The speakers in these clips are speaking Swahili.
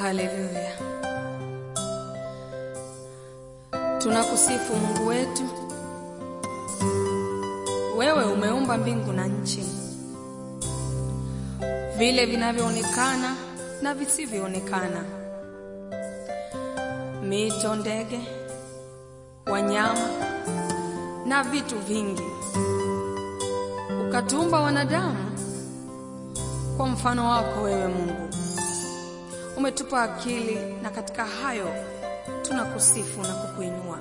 Haleluya. Tunakusifu Mungu wetu. Wewe umeumba mbingu na nchi, vile vinavyoonekana na visivyoonekana, mito, ndege, wanyama na vitu vingi. Ukatumba wanadamu kwa mfano wako wewe Mungu. Umetupa akili na katika hayo tunakusifu na kukuinua.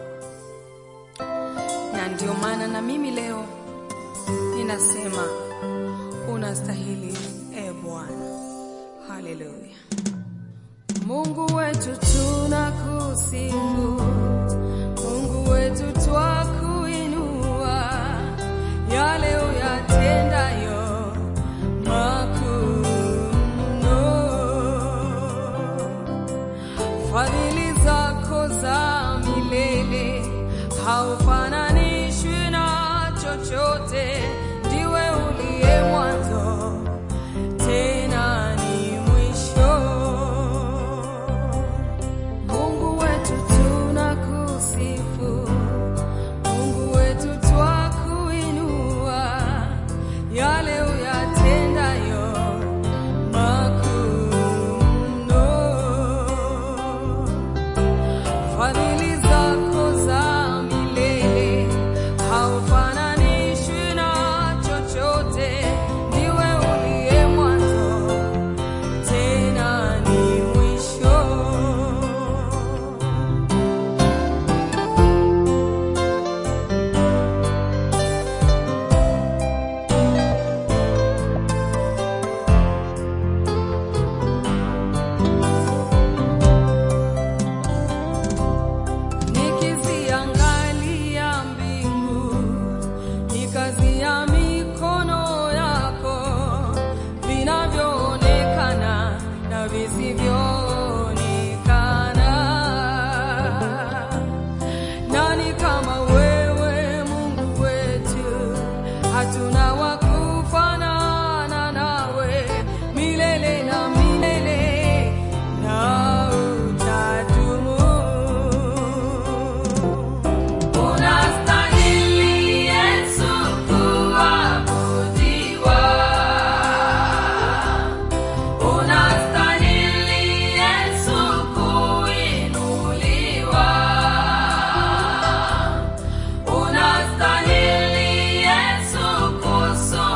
Na ndio maana na mimi leo ninasema unastahili, e Bwana. Haleluya. Mungu wetu tunakusifu, Mungu wetu twakuinua, yale uyatendayo makuu mno. Fadhili zako za milele haufananishwi na chochote, ndiwe uliye mwanzo tena ni mwisho. Mungu wetu tunakusifu, Mungu wetu twakuinua, yale uyatendayo makuu mno. Fadhili zako za milele haufananishwi na chochote, ndiwe uliye mwanzo tena ni mwisho. Nikiziangalia mbingu, ni kazi ya mikono yako, vinavyoonekana na visivyoonekana. Nani kama wewe Mungu wetu? Hatuna wa kufanana nawe, milele na milele na utadumu. Unastahili Yesu kuabudiwa. Unastahili Yesu kuinuliwa. Unastahili Yesu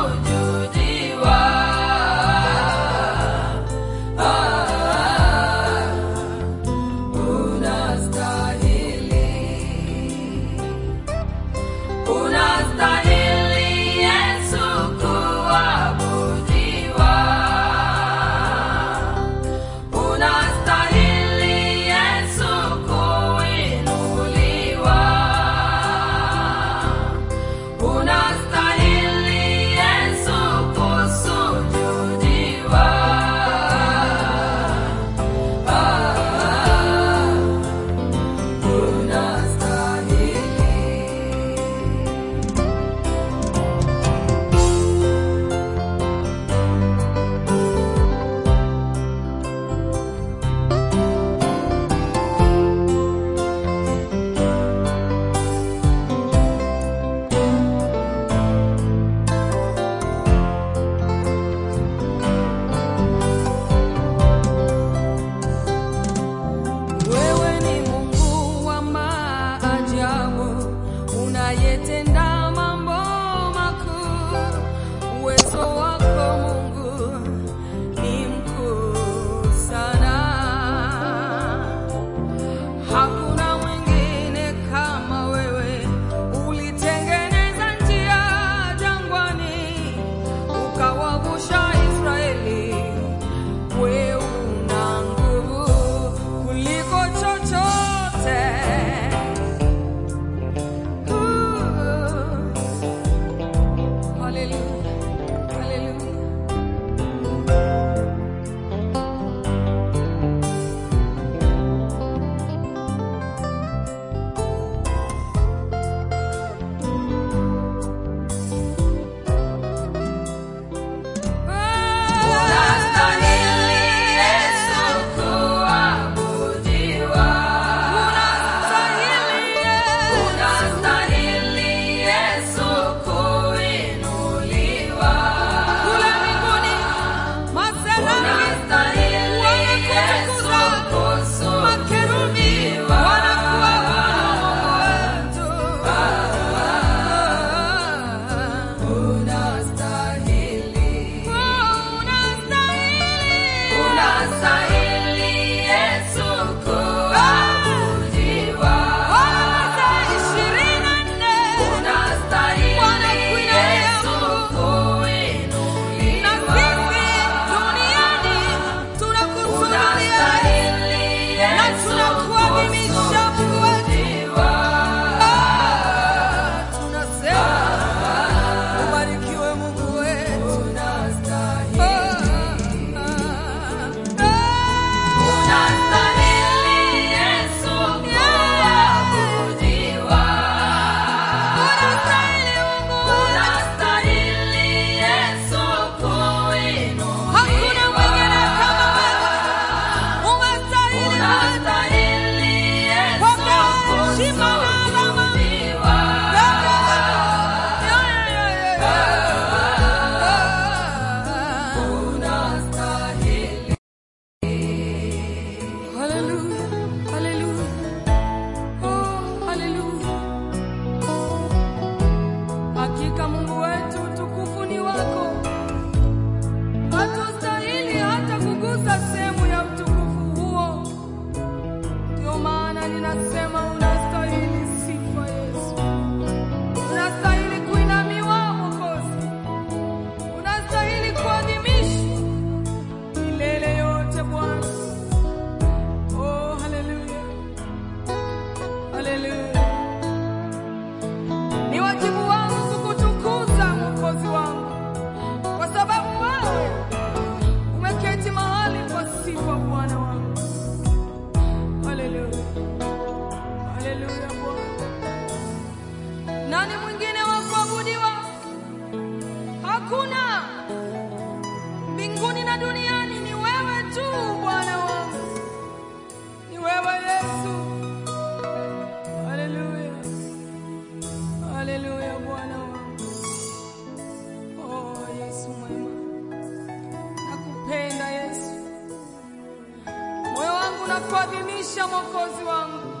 hakuna mbinguni na duniani, ni wewe tu Bwana wangu, ni wewe Yesu. Haleluya, haleluya, Bwana wangu. Oh Yesu mwema, nakupenda Yesu, moyo wangu nakuadhimisha, Mwokozi wangu